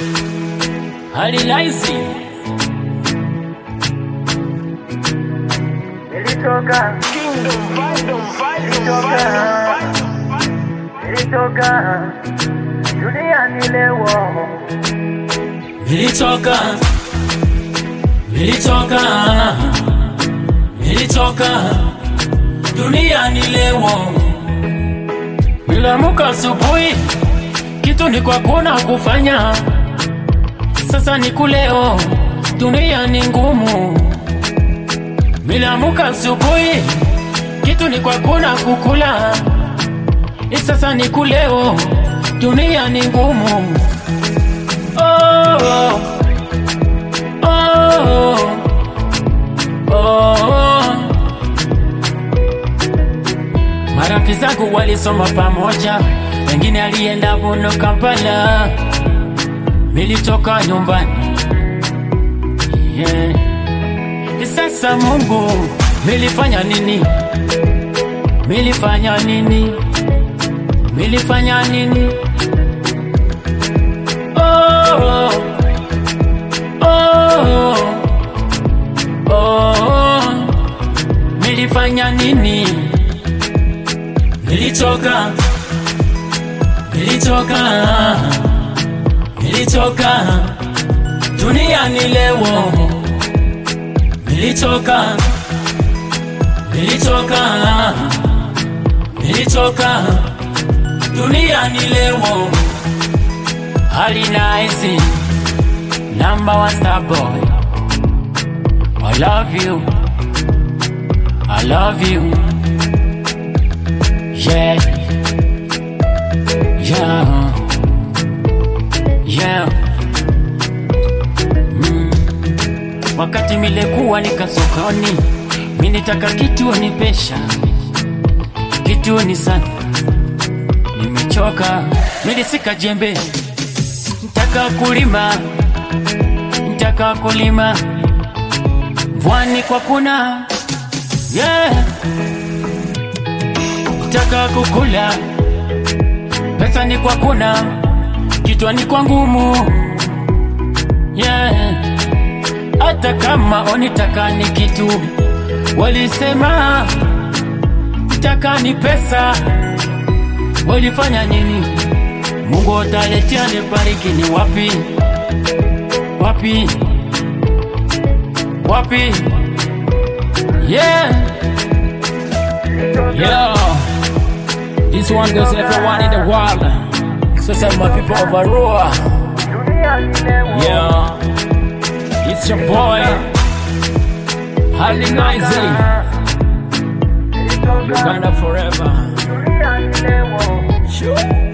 hali laisi Nilitoka, nilitoka, nilitoka duniani leo, nilitoka nilitoka nilitoka duniani leo niliamuka asubuhi kitu ni kwa kuna kufanya sasa ni kuleo dunia ni ngumu niliamuka asubuhi kitu ni kwa kuna kukula sasa ni kuleo dunia ni ngumu oh, oh, oh, oh. Marafiki zangu walisoma pamoja, wengine alienda Buno Kampala, nilitoka nyumbani yeah. Sasa Mungu, nilifanya nini? Nilifanya nini? Nilifanya nini? Oh, oh, oh, oh. Nilifanya nini? Nilitoka, nilitoka, nilitoka duniani leo. Nilitoka, nilitoka, nilitoka duniani leo. Hali nice, number one star boy. I love you, I love you. Yeah, yeah, yeah. Mm. Wakati milekuwa nika sokoni, minitaka kitu ni pesha, kitu ni sana, nimechoka, milisika jembe, ntaka kulima, ntaka kulima, mvwani kwa kuna, yeah taka kukula, pesa ni kwa kuna, kitwa ni kwa ngumu yeah. Hata kama onitaka ni kitu, walisema taka ni pesa, walifanya nini? Mungu ataletea nibariki, ni wapi wapi wapi? Yeah, Yo, this one goes everyone in the world. So some my people of Aroa. duniani leo, Yeah, it's your boy, Harley Nizy. nilitoka Uganda forever. duniani leo. Sure.